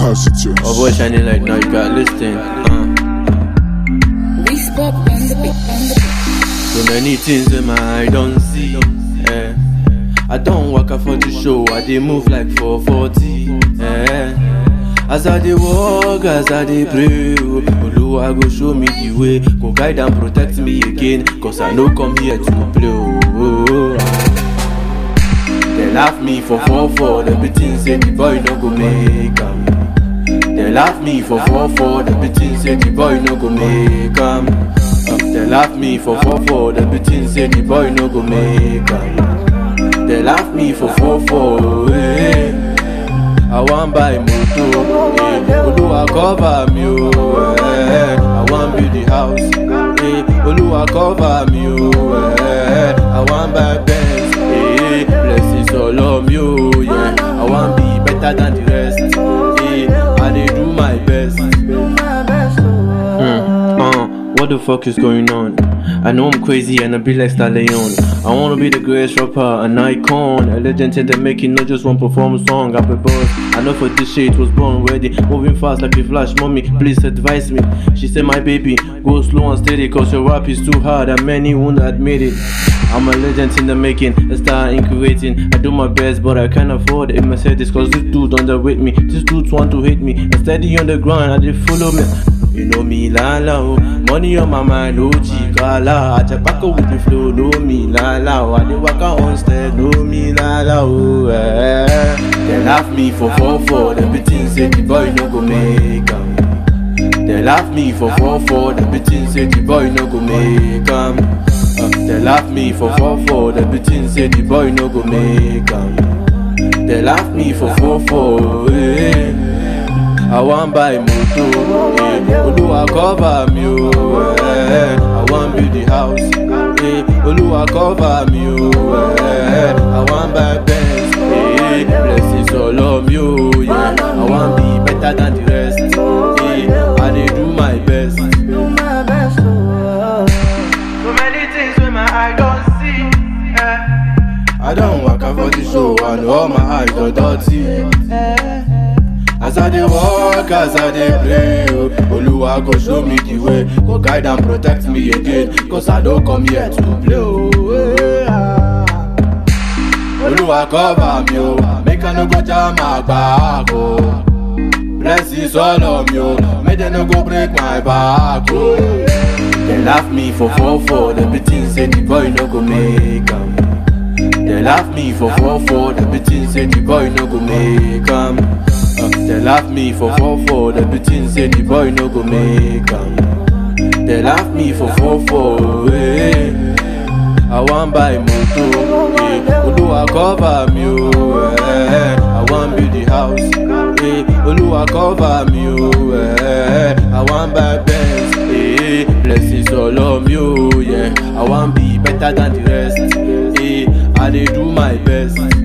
House it yours. Oh boy shining like now you got listen. Uh. We spoke on the beat, on the beat. So many things in my eye don't see. Eh. I don't work out for the show, I dey move like 440. Eh. As I dey walk, as I dey pray, oh, Oluwa go show me the way, go guide and protect me again, cause I no come here to play. Oh, oh, oh. They laugh me for 4-4, the beating say the boy no go make am. They laugh me for 4-4, the beating say the boy no go make am. They laugh me for 4-4, the beating say the boy no go make am. They laugh me for 4-4, eh. I want buy moto, eh. Oluwa cover me, oh, eh. I want build the house, eh. Oluwa cover me, oh, eh. I want buy Benz, eh. Blessings all on me, oh, yeah. I want be better than the rest, eh. I dey do my best. Mm, uh, what the fuck is going on? I know I'm crazy and I be like Stallion. I wanna be the greatest rapper, an icon, a legend in the making, not just one perform song. I'm a boss. I know for this shit was born ready, moving fast like a flash. Mommy, please advise me. She said, My baby, go slow and steady, cause your rap is too hard and many won't admit it. I'm a legend in the making, a star in creating. I do my best, but I can't afford it. Mercedes, cause this dude underweight me. These dudes want to hate me. And steady on the grind, I did follow me. You know me, la la, oh. Money on my mind, no chikala. I just back up with the flow, know me, la la, oh. I dey walk out on stage, know me, la la, oh. Eh. They laugh me for 4-4, the beating say the boy no go make am. They laugh me for 4-4, the beating say the boy no go make am. Uh, they laugh me for 4-4, the beating say the boy no go make am. They laugh me for 4-4, eh. I want buy moto, eh. Oluwa cover me, oh, eh. I want build the house, eh. Oluwa cover me, oh, eh. I want buy Benz, eh. Blessings all on me, oh, yeah. I want be better than the rest, eh. I dey do my best. So many things with my eye don't see, eh. I don't work out for the show, I know all my eyes are dirty. Eh. As I dey walk, as I dey pray, oh, Oluwa go show me the way, go guide and protect me again, cause I don't come here to play. Oh, eh, ah. Oluwa cover me, oh, make I no go jam my back, oh. Blessings all on me, oh, make them no go break my back, oh. They laugh me for 4-4, the beating say the boy no go make am. They laugh me for 4-4, the beating say the boy no go make am. Uh, they laugh me for 4-4, the beating say the boy no go make am. They laugh me for 4-4, eh. I want buy moto, eh. Oluwa cover me, oh, eh. I want build the house, eh. Oluwa cover me, oh, eh. I want buy Benz, eh. Blessings all on me, oh, yeah. I want be better than the rest, eh. I dey do my best.